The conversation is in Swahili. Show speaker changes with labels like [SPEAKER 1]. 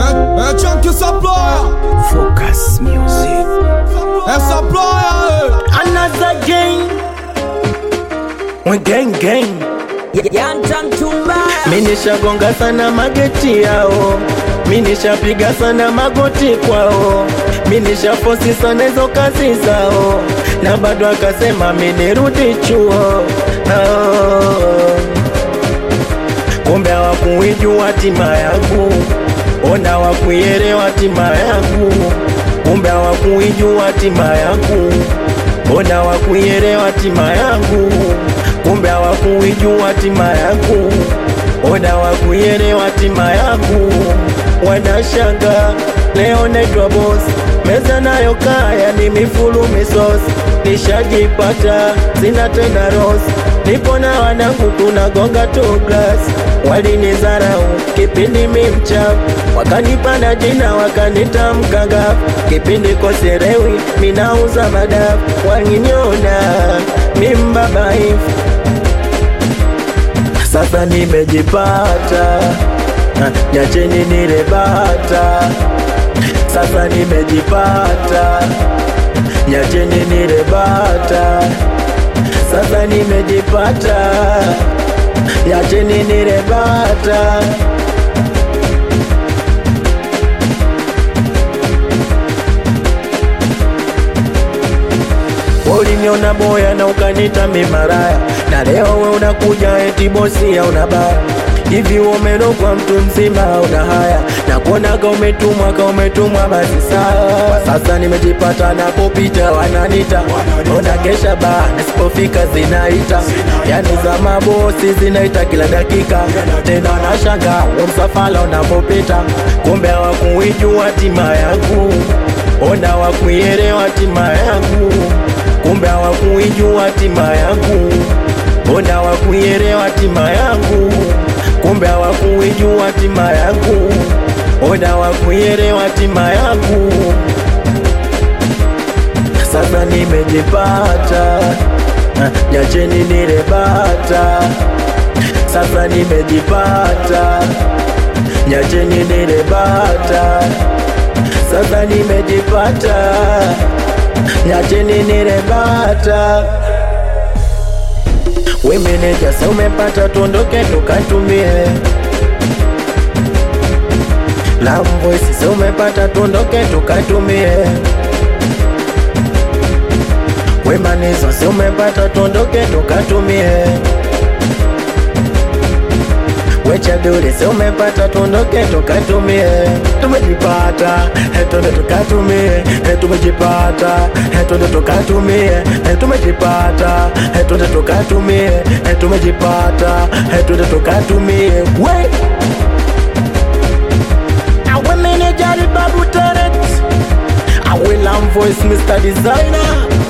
[SPEAKER 1] É, é Chunk Supplier,
[SPEAKER 2] Focus Music.
[SPEAKER 1] é Supplier,
[SPEAKER 2] Another game. We gang gang. Mi nishagonga sana mageti yao, mi nishapiga sana magoti kwao, mi nishafosi sana hizo kazi zao, na bado akasema mi nirudi chuo oh. Kumbe hawakuijua hatima yangu, ona hawakuielewa hatima yangu, kumbe hawakuijua hatima yangu, ona hawakuielewa hatima yangu, kumbe hawakuijua hatima yangu, ona hawakuielewa hatima yangu, wanashanga leo naitwa boss, meza nayo kaya ni mifulu misos, nishajipata sina tena ros, nipo na wanangu tunagonga tu glass, walinizarau kipindi mi mchafu, wakanipa na jina wakanita mkanga, kipindi koserewi minauza madafu, waliniona mi mbabaifu sasa nimejipata, na nyacheni nirebata. Sasa nimejipata, nyacheni nirebata. Sasa nimejipata, nyacheni nirebata. Uliniona boya na ukanita mimaraya, na leo we unakuja eti bosi ya unabaya hivi umerogwa mtu mzima una haya na kuonaga umetumwa ka umetumwa basi sawa kwa sasa nimejipata napopita wananita ona kesha baa nisipofika zinaita yani za mabosi zinaita kila dakika tena nashanga umsafala unapopita kumbe hawakuijua hatima yangu ona hawakuielewa hatima yangu kumbe hawakuijua hatima yangu ona hawakuielewa hatima yangu kumbe hawakuijua hatima yangu, ona hawakuielewa hatima yangu. Sasa nimejipata, nyacheni nirebata. Sasa nimejipata, nyacheni nirebata. Sasa nimejipata, nyacheni nirebata. We meneja, sa umepata, tuondoke tukatumie. La voice, sa umepata, tuondoke tukatumie. We manizo, sa umepata, tuondoke tukatumie. We chaduri, sa umepata, tuondoke tukatumie. Tumejipata, he twende tukatumie. He tumejipata, he twende tukatumie. He tumejipata, he twende tukatumie. He tumejipata, he twende tukatumie. We Awe manager Babu Talent Awe Lam Voice Mr. Designer